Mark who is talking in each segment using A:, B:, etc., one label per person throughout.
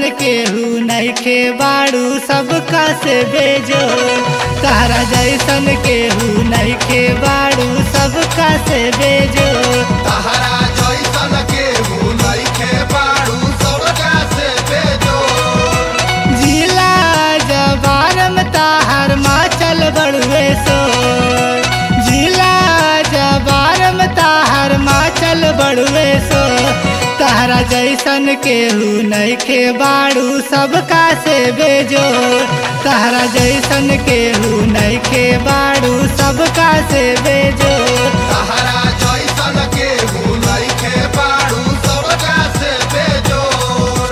A: केहू नइखे बाड़ू सबका से बेजो तारा जैसन केहू नइखे बाड़ू सबका से बेजो
B: तहरा जैसन केहू नइखे बाड़ू सबका से बेजो
A: जिला जबारम ताहर माचल बड़ुए सो जिला जबारम ताहर माचल बड़ुए सो तारा जैसन केहू नइखे बाड़ू सबका से बेजो तारा जैसन केहू नइखे बाड़ू सबका से बेजो
B: तहरा जैसन केहू नइखे बाड़ू सबका से बेजोर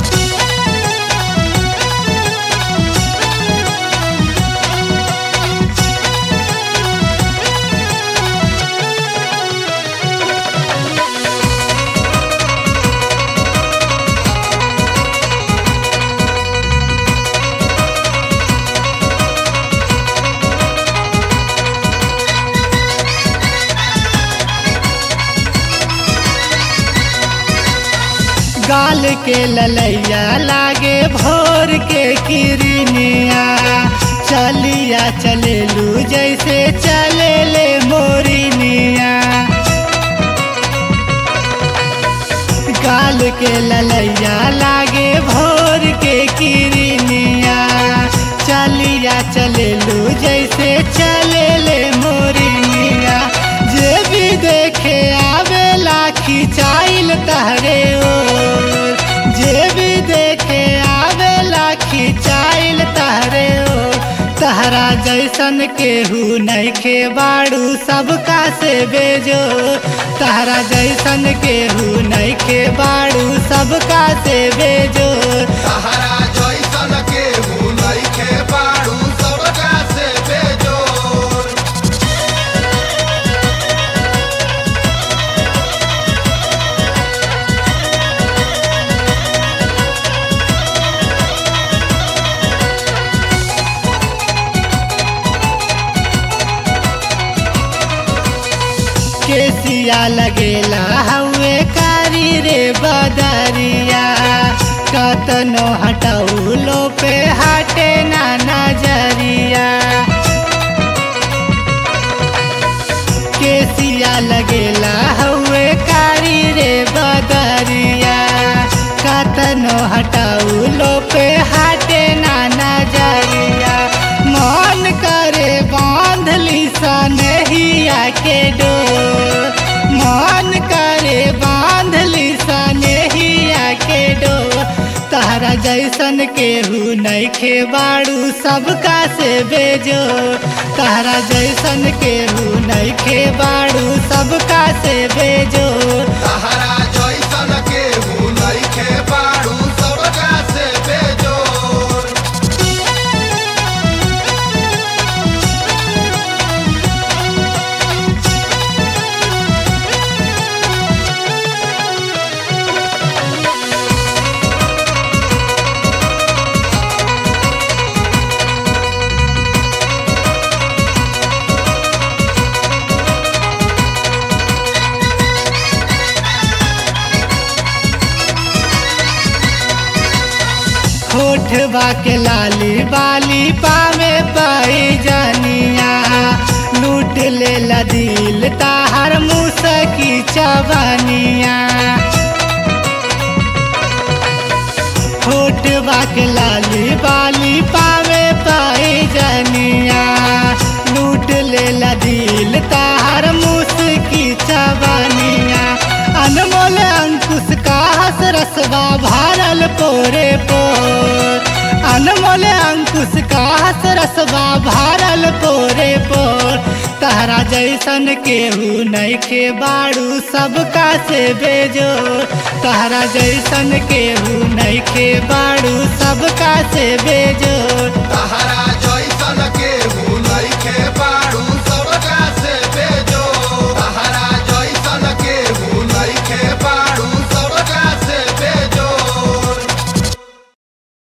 A: गाल के ललैया लागे भोर के किरनिया चलिया चलेलू जैसे चले ले मोरिनिया गाल के ललैया लागे भोर के किरनिया चलिया चलेलू जैसे चले ले मोरिनिया जे भी देखे आवेला खिंचाइल तहरे ओर जे भी देखे आवेला खिंचाइल तहरे ओर तहरा जैसन केहू नइखे बाड़ू सबका से बेजो तहरा जैसन केहू नइखे बाड़ू सबका से बेजो
B: तहरा जैसन केहू नइखे बाड़ू सबका से बेजोर
A: केसिया लगेला हवे कारी रे बदरिया कतनो हटौलो पे हटे ना नजरिया केसिया लगेला हवे कारी रे बदरिया कतनो हटौलो पे हटे ना नजरिया मन करे बांधली सनहिया के डोर मन करे बांधली सनहिया के डोर तहरा जैसन केहू नइखे बाड़ू सबका से बेजो तहरा जैसन केहू नइखे बाड़ू सबका से बेजो
B: तहरा जैसन केहू नइखे बाड़ू सबका से बेजोर
A: होठवा के लाली बाली पावे पाई जानिया लूट ले ला दिल ताहर मुसकी चवनिया होठवा के लाली बाली पावे पाई जानिया लूट ले ला दिल ताहर मुसकी चवनिया अनमोल अंकुश का हस रसवा भारल पोरे पोर अनमोल अंकुश का हस रसवा भारल पोरे पोर तहरा जैसन केहू नइखे बाड़ू सबका से बेजो तहरा जैसन केहू नइखे बाड़ू सबका से बेजो